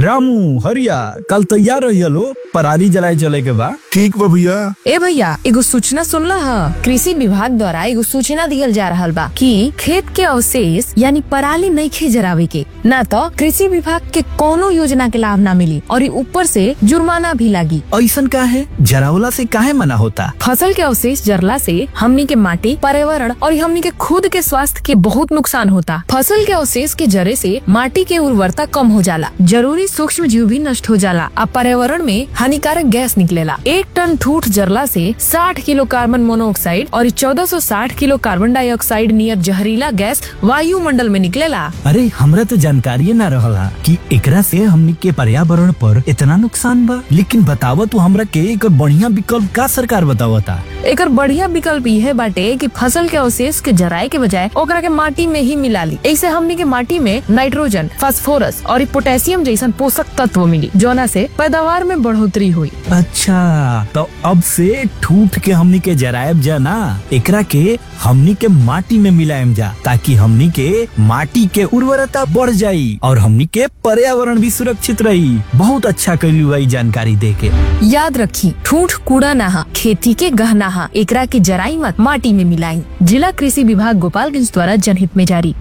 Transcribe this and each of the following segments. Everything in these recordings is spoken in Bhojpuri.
रामू हरिया कल तैयार रही लो पराली जलाए चले के बा ठीक बा भैया ए भैया एगो सूचना सुनला ह कृषि विभाग द्वारा एगो सूचना दियल जा रहल बा कि खेत के अवशेष यानी पराली नइखे जरावे के ना तो कृषि विभाग के कोनो योजना के लाभ ना मिली और ई ऊपर से जुर्माना भी लागी ऐसन का है जरावला से काहे मना होता फसल के अवशेष जरला से हमनी के माटी पर्यावरण और हमनी के खुद के स्वास्थ्य के बहुत नुकसान होता फसल के अवशेष के जरे से माटी के उर्वरता कम हो जाला जरूरी सूक्ष्म जीव भी नष्ट हो जाला आ पर्यावरण में हानिकारक गैस निकलेला एक टन ठूठ जरला से 60 किलो कार्बन मोनोऑक्साइड और 1460 किलो कार्बन डाइऑक्साइड नियर जहरीला गैस वायुमंडल में निकलेला अरे हमरा तो जानकारी ना रहला कि एकरा से हमनी के पर्यावरण पर इतना नुकसान बा लेकिन बतावा तू हमरा के एक बढ़िया विकल्प का सरकार बतावता एकर बढ़िया विकल्प यह बाटे कि फसल के अवशेष के जराए के बजाय ओकरा के माटी में ही मिला ली ऐसे हमनी के माटी में नाइट्रोजन फास्फोरस और पोटेशियम जैसन पोषक तत्व मिली जोना से पैदावार में बढ़ोतरी हुई अच्छा तो अब से ठूठ के हमनी के जरायब जा ना एकरा के हमनी के माटी में मिलायम जा ताकि हमनी के माटी के उर्वरता बढ़ जाई और हमनी के पर्यावरण भी सुरक्षित रही बहुत अच्छा कैलू भाई जानकारी दे के याद रखी ठूठ कूड़ा नहा खेती के गहना हा एकरा के जराई मत माटी में मिलाई जिला कृषि विभाग गोपालगंज द्वारा जनहित में जारी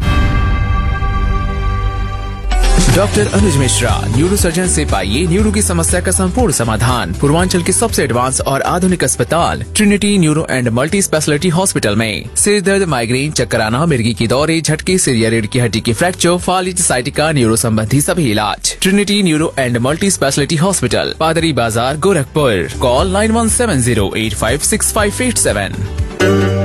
doctor Anuj Mishra neuro surgeon से पाइए न्यूरो की समस्या का संपूर्ण समाधान पूर्वांचल के सबसे एडवांस और आधुनिक अस्पताल Trinity neuro and multi speciality hospital में सिर दर्द माइग्रेन चक्कर आना मिर्गी की दौरे झटके सिर या रीढ़ की हड्डी की फ्रैक्चर फालिज साइटिका न्यूरो संबंधी सभी इलाज Trinity neuro and multi speciality hospital Padri Bazar Gorakhpur call nine one seven zero eight five six five eight seven